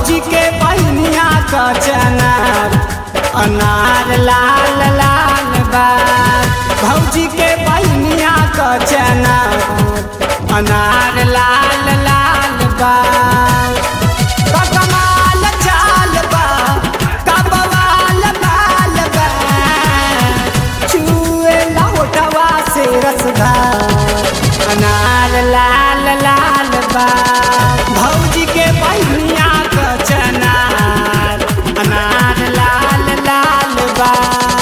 भौजी के बहनिया क चनार अनार लाल लाल बा भौजी के बहनिया क चनार अनार लाल लाल बा का कमाल चाल बा का बवाल बाल बा छुए लौटवा से रसदार अनार लाल लाल बा भौजी के बहनिया क चनार अनार लाल लाल बा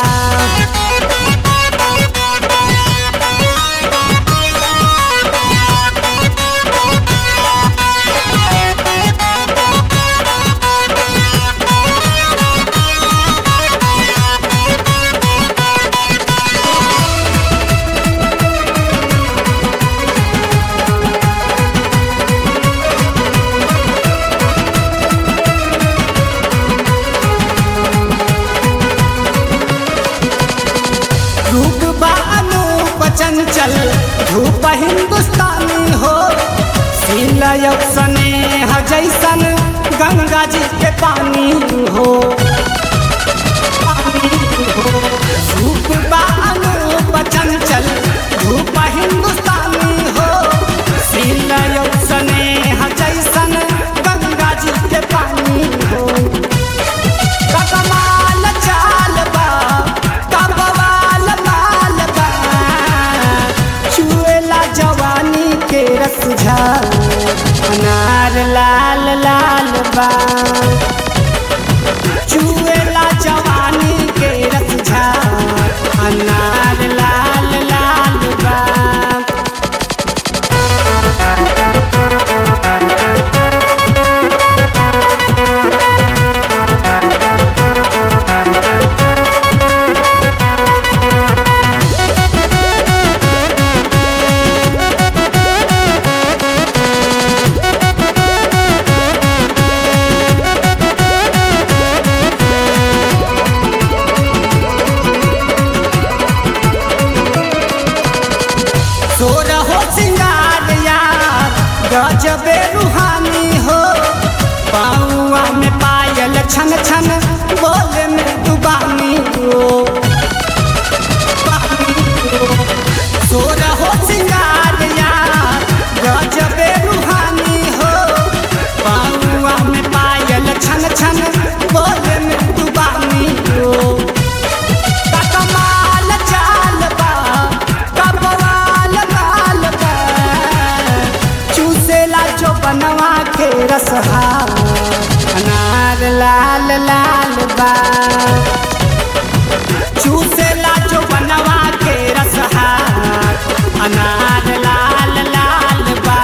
रूप बानूप चंचल धूप हिंदुस्तानी हो सिलय स्नेह जैसन गंगा जी के पानी हो रूप बानूप चंचल धूप हिंदुस्तानी हो सिलय स्नेह जैसन गंगा जी के पानी हो का कमाल चाल बा का बवाल माल बा छुएला जवानी के रस झार अनार लाल लाल बा छुएला जवानी के रस झार अनार लाल लाल बा सोर हो सिंगार यार गजबे रूहानी हो पाऊआ में पायल छन छन बोले में दुबानी हो सोर हो सिंगार यार गजबे रूहानी हो पाऊआ में पायल छन छन बोले में दुबानी हो का कमाल चाल बा का बवाल बाल बा चूसेला जो बनवा के रसहा अनार लाल लाल बा चूसेला जो बनवा के रसहा अनार लाल लाल बा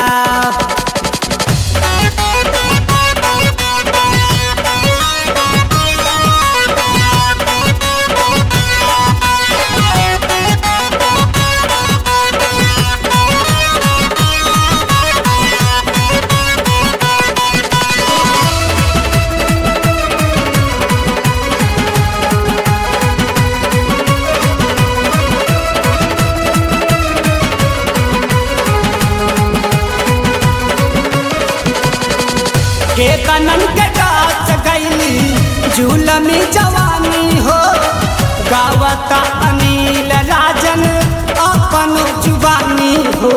के कनन के गाछ गैली झूलमी जवानी हो गावता अनिल राजन अपन जुबानी हो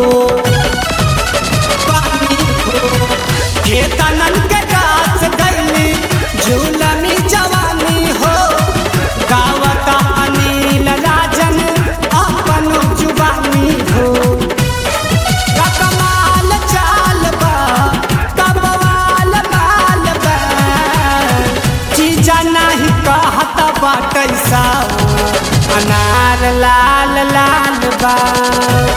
पानी हो। के कनन के गाछ गैली झूलमी जवानी हो गावता अनिल राजन अपन जुबानी हो का कमाल चाल बा का बवाल माल बा चीजा नाही कहत बाटैसा अनार लाल लाल बा